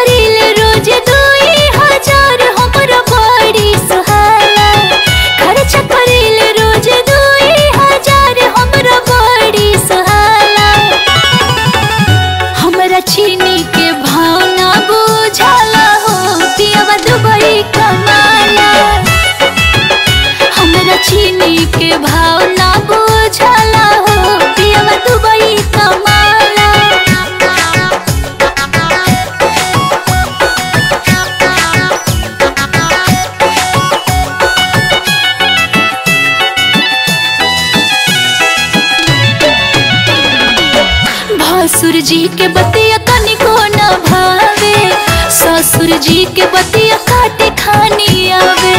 करीले रोज दुई हजार हमरा बड़ी सुहाला खर्च करीले रोज दुई हजार हमरा बड़ी सुहाला हमरा चीनी के भाव ना बुझाला हो पियवा दुबई कमाला हमरा चीनी के भाव ना बुझाला हो पियवा दुबई कमाला भासुर जी के बतिया तनिको न भावे ससुर जी के बतिया काटे खानी आवे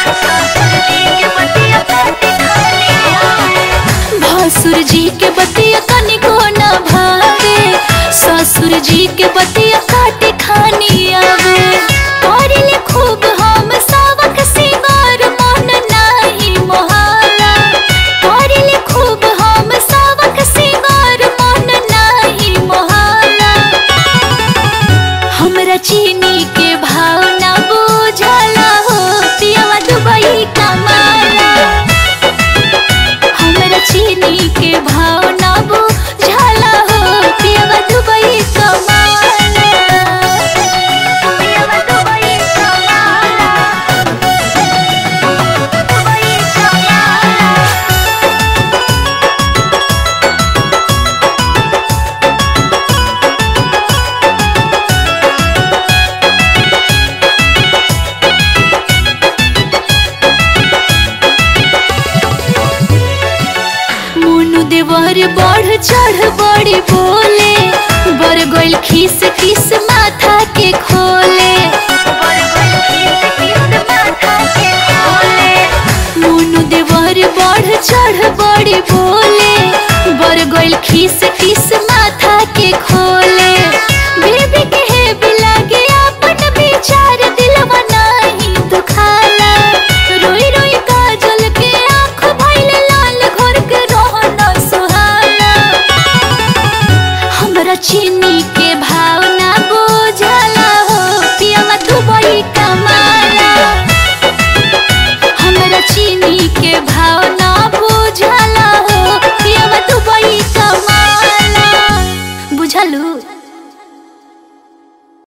भासुर जी के बतिया तनिको न भावे ससुर जी के बतिया काटे खानी आवे करिले खूब हम सावक सिंगार मन नाही मोहाला करिले खूब हम सावक सिंगार मन नाही मोहाला हमरा चीनी के भाव ना बुझाला हो पियवा दुबई कमाला हमरा चीनी के भाव ना बुझाला हो पियवा दुबई कमाला पियवा दुबई कमाला दुबई कमाला मोनू देवर बढ़ चढ़ बड़ी बोले बर गोल खीस खीस माथा के खोले मोनू देवर बढ़ चढ़ बड़ी बोले बर गोल खीस खीस माथा के खोले